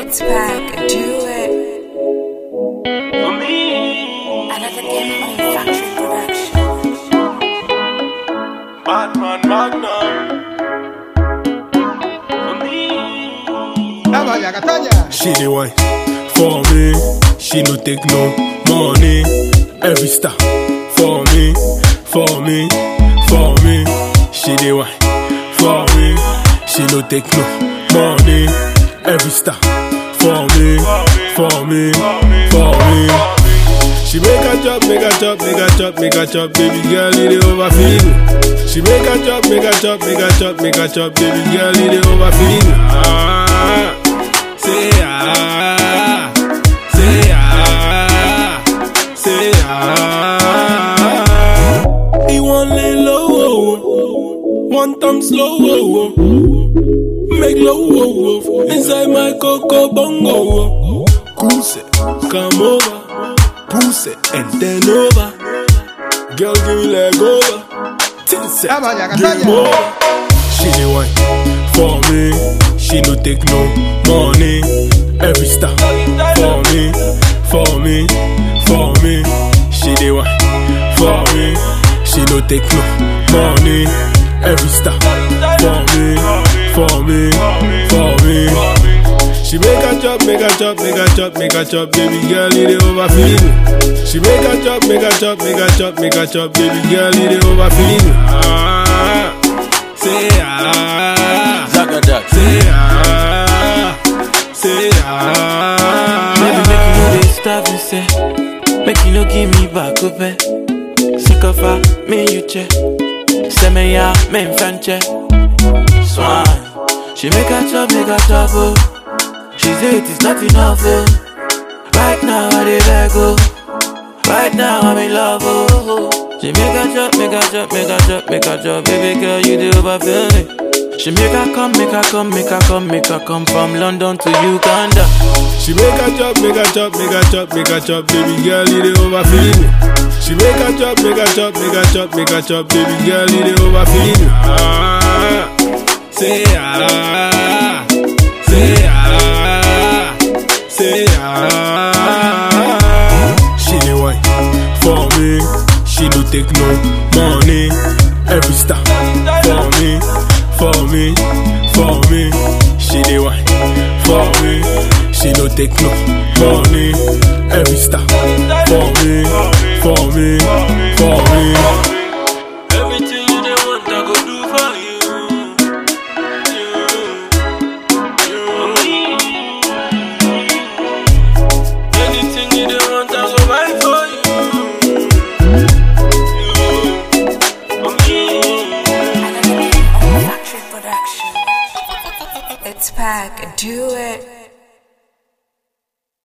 It's back, do it. For me, Another game on factory production. Batman Magnum. For me, Katanya, Katanya. She the one for me. She no take no money. Every star for me, for me, for me. She the one for me. She no take no money. Every star for me, for me, for me. She make a chop, make a chop, make a chop, make a chop, baby girl, it overfeed me. She make a chop, make a chop, make a chop, make a chop, baby girl, it overfeed me. Ah, say ah, say ah, say ah. He want lay low, one time slow, make low inside my coco bongo. Cruise it, come over. Push it and then over. Girl, give me leg over. Tinset, Katanya, game Katanya. over. She the one for me. She no take no money. Every star for me, for me, for me. She the one for me. She no take no money. Every star for me, for me, for me. She make a chop, make a chop, make a chop, make a chop, baby girl, it overfeed me. She make a chop, make a chop, make a chop, make a chop, baby girl, it overfeed me. Ah, say ah, Zagadak. say ah, say Baby, make you ah. know they stop me, say. Make you no give me back up, eh. Sick of her, me you check. Say me ya, me in front check. Swan. She make a chop, make a chop, oh. She say it is not enough, oh. Right now I dey beg, oh. Right now I'm in love, oh. She make a chop, make a chop, make a chop, make a chop, baby girl, you dey overfill me. She make her come, make her come, make her come, make her come from London to Uganda. She make a chop, make a chop, make a chop, make a chop, baby girl, it overfeed me. She make a chop, make a chop, make a chop, make a chop, baby girl, it overfeed me. Ah, say ah, say ah, say ah. She the one for me. She no take no money. Every star for me, for me, for me. She the one for me. She no take no money. Every star for me, for me, for me. Everything you dey want, I go do for you. Anything you dey want, I go buy for you. Another game on factory production. It's back, do it.